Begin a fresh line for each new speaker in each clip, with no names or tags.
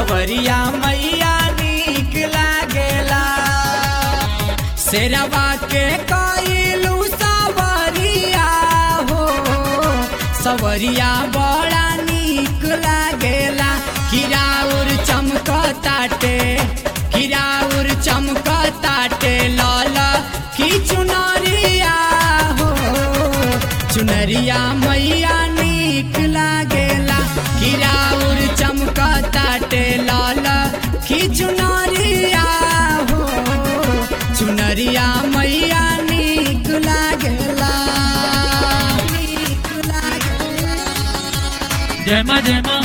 सवरिया मैया नीक लागेला शेरवा के कइलू सवरिया हो सवरिया बड़ा नीक लागेला किराउर चमकताटे किराउर चमकताटे लाल की चुनरिया हो चुनरिया मैया नीक लागेला किराउर चमकताटे लाल की चुनरिया हो चुनरिया मैया नीक लागेला नीक लागेला
जय माँ जय माँ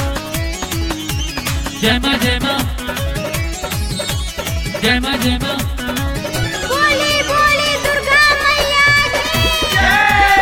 जय माँ जय माँ जय माँ जय माँ
बोली बोली दुर्गा मैया की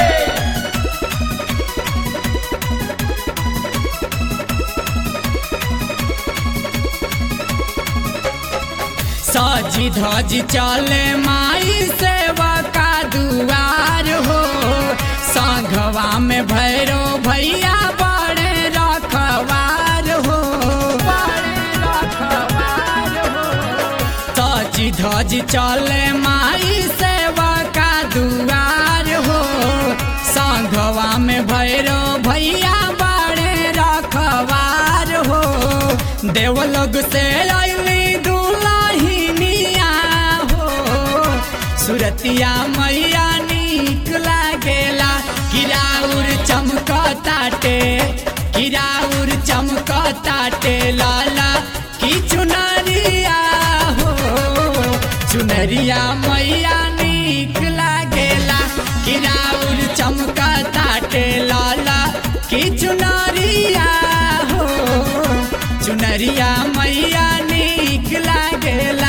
सजी धजी चले माई सेवा का दुआर हो संघवा में भैरो भैया बड़े रखवार हो बड़े रखवार हो सजी धजी चले माई सेवा का दुआर हो संघवा में भैरो भैया बड़े रखवार हो देवलोग से अली दुलहिनिया हो सुरतिया मैया नीक लागेला किराउर चमकताटे किराउर चमकताटे लाला की चुनरिया हो चुनरिया मैया नीक लागेला किराउर चमकताटे लाला की चुनरिया हो चुनरिया मैया नीक लागेला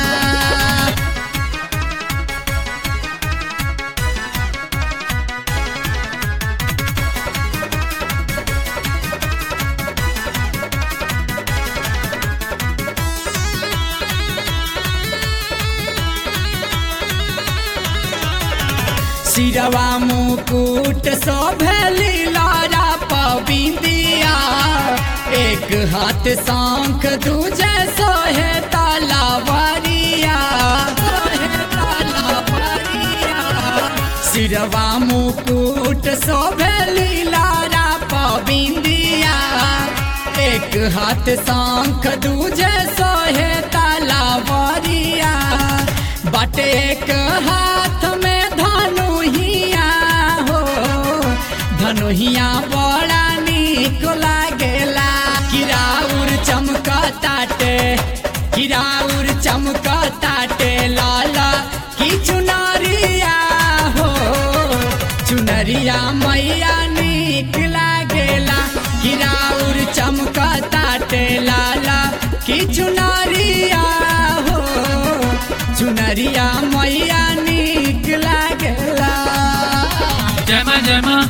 सिरवा मुकुट शोभली लारा पबिंदिया एक हाथ शंख दूजे सोहे तलवारिया सोहे तलवारिया सिरवा मुकुट शोभली लारा पबिंदिया एक हाथ शंख दूजे सोहे तलवारिया बट एक हाथ में धनुहिया हो धनुहिया बड़ा नीक लागेला किराउर चमकताटे किराउर चमकताटे लाला की चुनरिया हो चुनरिया मैया नीक लागेला किराउर चमकताटे लाला की चुनरिया हो चुनरिया मैया नीक लागेला
जय माँ जय माँ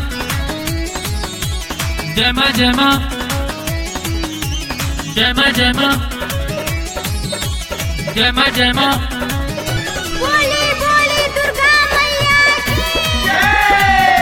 जय माँ जय माँ जय माँ जय माँ जय माँ जय माँ
बोली बोली दुर्गा मैया की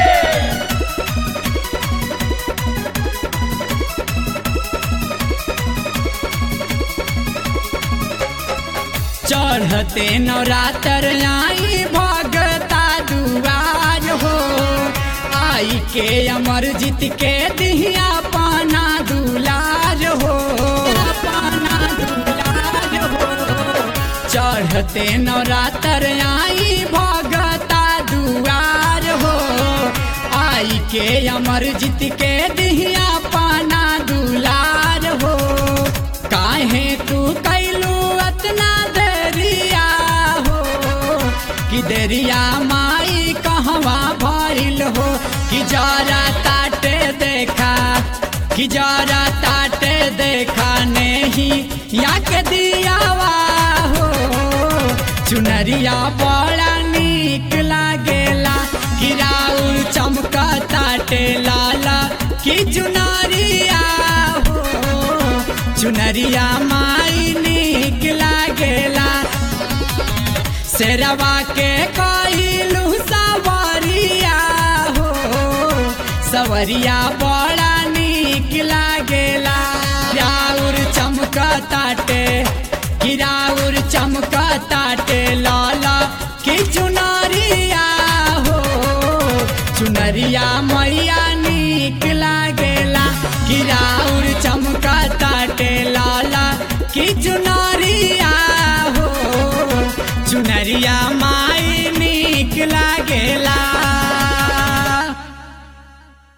चढ़ते नवरात्र आई भगता दुआर हो आई के अमर जीत के दिहिया पाना दुलार हो पाना दुलार हो चढ़ते नवरात्र आई भगता दुआर हो आई के अमर जीत के दिहिया पाना दुलार हो काहे तू कैलू अतना देरिया हो कि देरिया माई कहवा भइल हो कि जरा ताटे देखा कि जरा ताटे देखा नहीं या के दियावा हो चुनरिया बड़ा नीक लागेला किराउर चमकताटे लाला की चुनरिया हो चुनरिया माई नीक लागेला शेरवा के कइलू सवरिया हो सवरिया बड़ा